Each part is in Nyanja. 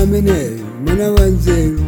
amene mwana wa nzeru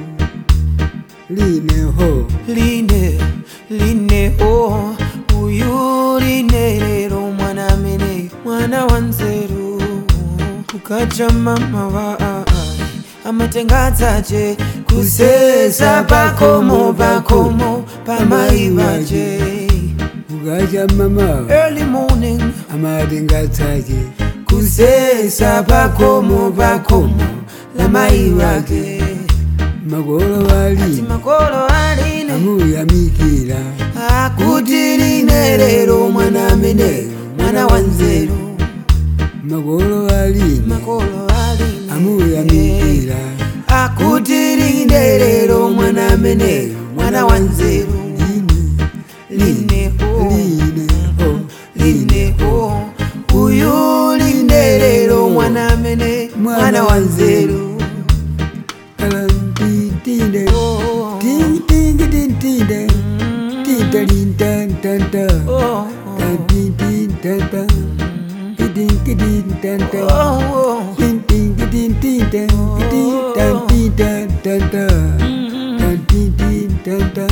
lineho line line o uyu line lero mwana amene mwana wa nzeru kukacha mama wa ai amatenga dzache kusesa pakomo pakomo pamai vache kukacha mama early morning amatenga dzache kusesa pakomo pakomo la mai wake makolo ati wali makolo aline amuyamikira akuti line lero mwana amene mwana wa nzeru makolo wali makolo aline amuyamikira akuti line lero mwana amene mwana wa nzeru line o lineho line o uyu line lero mwana amene mwana wa nzeru kalantitinde Oh, tintingitintinde tintalintantanta oh, tantintintanta titingitintanta oh, tintingitintinte tantintantanta tantintintanta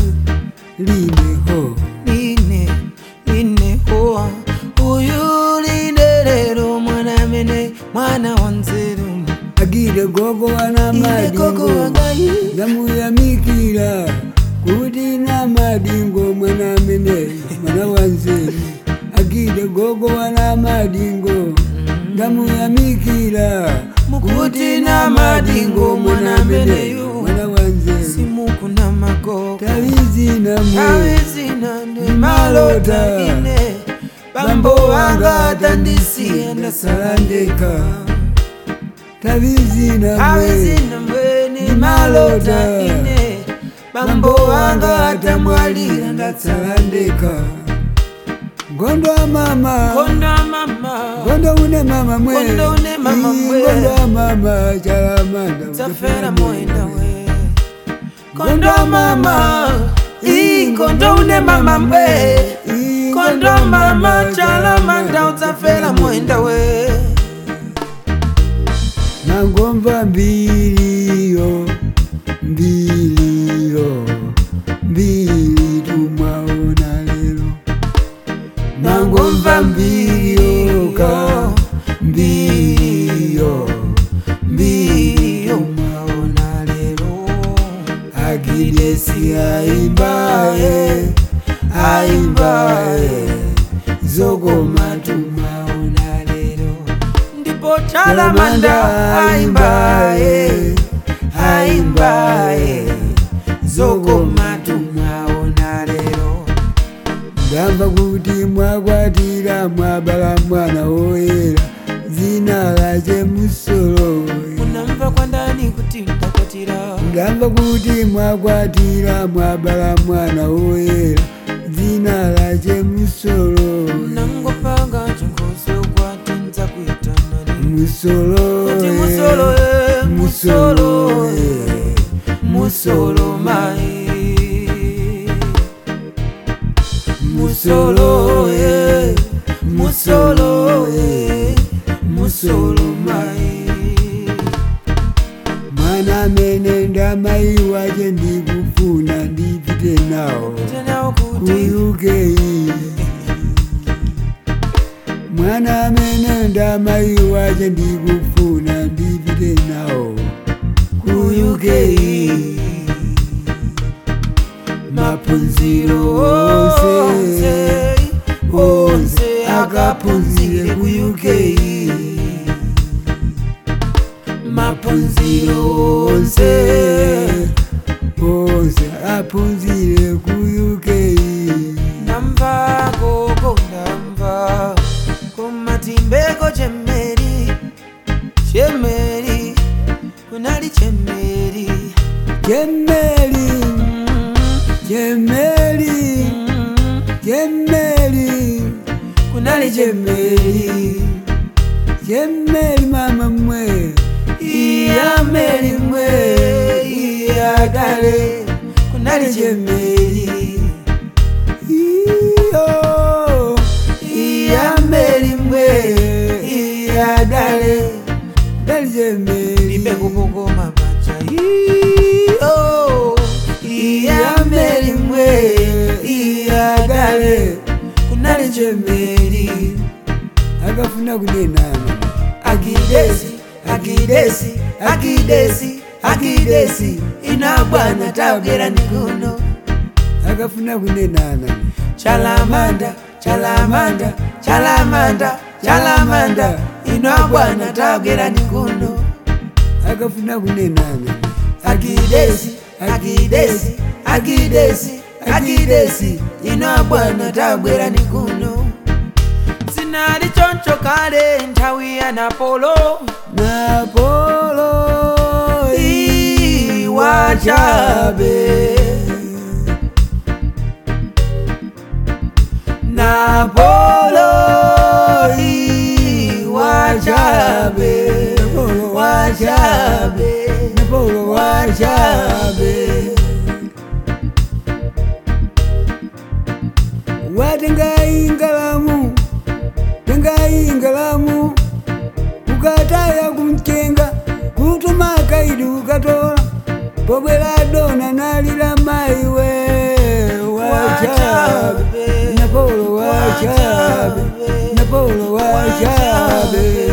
lineho line line o uyu line lero mwana amene mwana wa nzeru agire gogo wana ine koko madingo wagayi ndamuyamikira kuti na madingo mwana amene mwana wa nzeru agire gogo wana madingo ndamuyamikira mukuti na madingo mwana ameneyu mwana wa nzeru simukuna magogo tavizina mwe awezina ndi malota ine bambo wanga atandisiya ndasalandeka tavizina mwe awezina mbweni malota ine bambo wanga atamwalira ndatsalandeka ngondo wa mama konda mama ngondo une mama mwe Ngondo une mama Ii, mwe. ngondo wa mama chalamanda tafera mwenda we kondo mama ii kondo une mama mwe Ii, kondo mama chalamanda udzafera mwenda we nangomva mbiliyo mbiliyo mbili tumwaona lero nangomva mbiliyoka mbiliyo mbiliyo mwaona lero agidesi aimbaye aimbaye zogoma tumwaona lero ndipo chalamanda aimbaye aimbaye zogoma tumwaona lero ndamva kuti mwakwatira mwabala mwana woyera zina lache musolo unamva kwandani kuti ndakwatira ndamva kuti mwakwatira mwabala mwana woyera zina lache musolo nangopanga chinkoso kwatinza kuitanani musolo kuti musolo e musolo musolo e musolo mai musolo e musolo e musolo mai mwana amene ndamai wache ndikufuna ndipite nawo tenawo kuti kuyukeyi mwana amene ndamai wache ndikufuna ndipite nawo kuyukeyi maphunziro onse onse akaphunzire ku UK maphunziro onse onse aphunzire ku UK ndamva koko ndamva komatimbeko chemeri chemeri kunali chemeri Jemeli Jemeli Jemeli kunali chemeri Jemeli mama mwe iya meri mwe iya dale kunali chemeri iyo iya meri mwe iya dale Dali Jemeli libe kupokoma ba iyo iyameli mwe iyagale kunali chemeli akafuna kunenana akidesi akidesi akidesi akidesi inabwana tabwera nikuno akafuna kunenana chalamanda chalamanda chalamanda chalamanda inabwana tabwera nikuno akafuna kunenana akidesi akidesi akidesi akidesi inabwana tabwera nikuno sinali choncho kale nthawi ya napolo napolo iwachabe napolo iwachabe wachabe napolo wachabe watengai ngalamu tengai ngalamu ukataya kumchenga kutuma kaidi ukatola pobwela dona nalila maiwe wachabe napolo wachabe napolo wachabe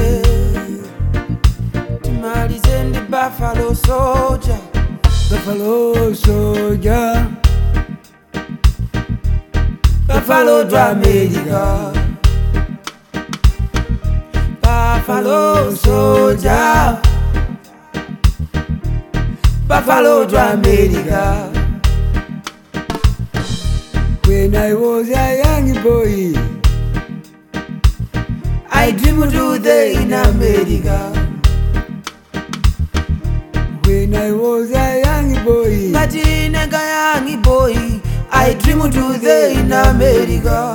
timalize ndi buffalo soldier buffalo soja buffalo to america buffalo soldier buffalo to america when i was a young boy i dream to the in america when i was a young boy ngati nega young boy i dream to the in america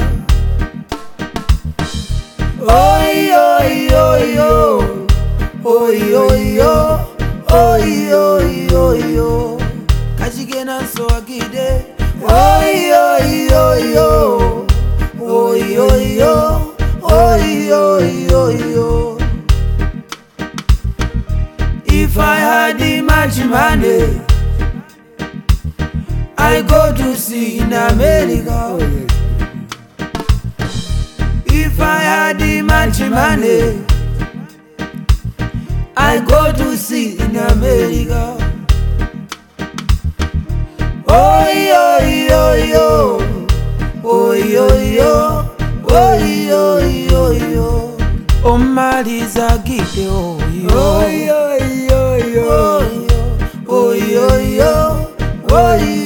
oi oi oi oi oi oi oi oi oi oi kachikena so akide oi oi oi oi oi oi oi oi oi oi If I had much money, I go to see in oh America. yes If I had much money, I go to see in America. Oh yo yo yo, oh yo yo, oh yo yo yo. Oh Marisa Gide, oh oh yo. yo yo yo Oh yo yo, oh yo